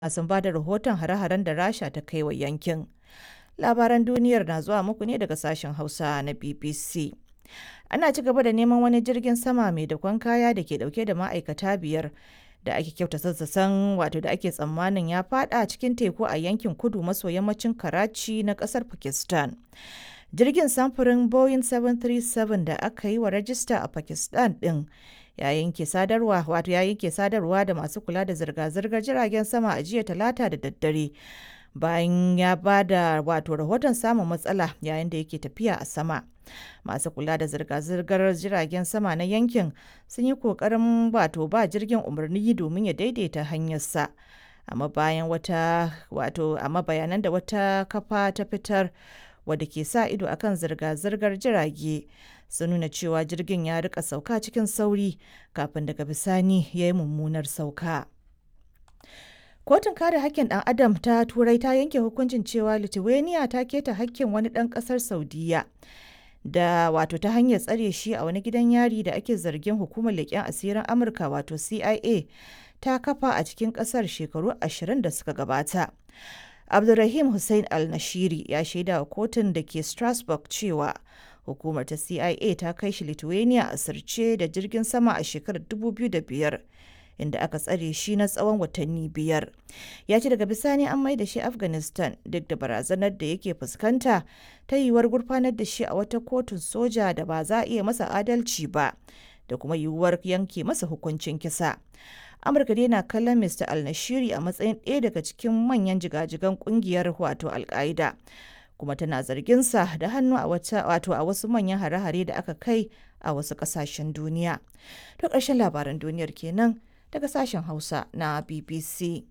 sun ba da rahoton hare-haren da rasha ta kai wa yankin labaran duniyar na zuwa muku ne daga sashen hausa na bbc ana ci gaba da neman wani jirgin sama mai dakon kaya da ke dauke da ma'aikata biyar da ake kyauta sassasan wato da ake tsammanin ya fada cikin teku a yankin kudu maso yammacin karachi na kasar pakistan jirgin samfurin boeing 737 da aka yi wa rajista a pakistan din yayin ke sadarwa wato yayin ke sadarwa da masu kula da zirga-zirgar jiragen sama a jiya talata da daddare bayan ya ba da wato rahoton samun matsala yayin da yake tafiya a sama masu kula da zirga-zirgar jiragen sama na yankin sun yi kokarin wato ba jirgin umarni domin ya daidaita hanyarsa amma bayan wata wato amma bayanan da wata kafa ta fitar wadda ke sa ido akan zirga-zirgar jirage sun nuna cewa jirgin ya rika sauka cikin sauri kafin daga bisani ya yi mummunar sauka. Kotun kare hakkin ɗan Adam ta Turai ta yanke hukuncin cewa Lithuania ta keta hakkin wani ɗan ƙasar Saudiya da wato ta hanyar tsare shi a wani gidan yari da ake zargin hukumar leƙen asirin Amurka wato CIA ta kafa a cikin ƙasar shekaru ashirin da suka gabata. Abdulrahim Hussein Al-Nashiri ya shaida wa kotun da ke Strasbourg cewa hukumar ta CIA ta kai shi Lithuania a sirce da jirgin sama a shekarar 2005 inda aka tsare shi na tsawon watanni biyar. Ya ce daga bisani an mai da shi Afghanistan duk da barazanar da yake fuskanta ta yiwuwar gurfanar da shi a wata kotun soja da ba za a iya masa adalci ba da kuma yiwuwar yanke masa hukuncin kisa. amurka dai na kallon mr al-nashiri a matsayin ɗaya daga cikin manyan jigajigan kungiyar wato al-qaida kuma tana zarginsa da hannu a wata wato a wasu manyan hare-hare da aka kai a wasu ƙasashen duniya to ƙarshen labaran duniyar kenan daga sashen hausa na bbc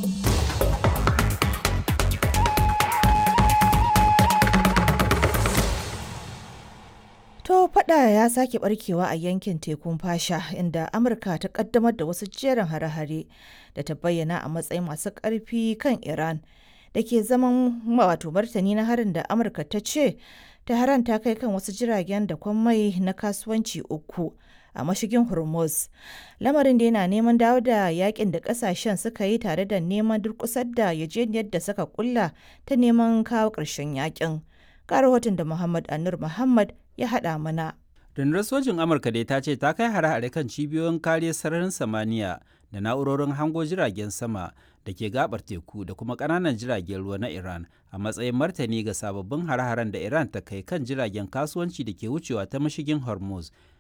To fada ya sake barkewa a yankin tekun fasha inda Amurka ta kaddamar da wasu jerin hare-hare da ta bayyana a matsayin masu ƙarfi kan Iran da ke zaman wato martani na harin da Amurka ta ce ta haranta kai kan wasu jiragen da mai na kasuwanci uku a mashigin Hormuz. Lamarin da yana neman dawo da yakin da kasashen suka yi tare da neman durkusar da yajeniyar da suka kulla ta neman kawo ƙarshen yakin. Ga rahoton da Muhammad Anur Muhammad ya haɗa mana. Rundunar sojin Amurka dai ta ce ta kai hare-hare kan cibiyoyin kariyar sararin samaniya da na'urorin hango jiragen sama da ke gabar teku da kuma ƙananan jiragen ruwa na Iran a matsayin martani ga sababbin hare-haren da Iran ta kai kan jiragen kasuwanci da ke wucewa ta mashigin Hormuz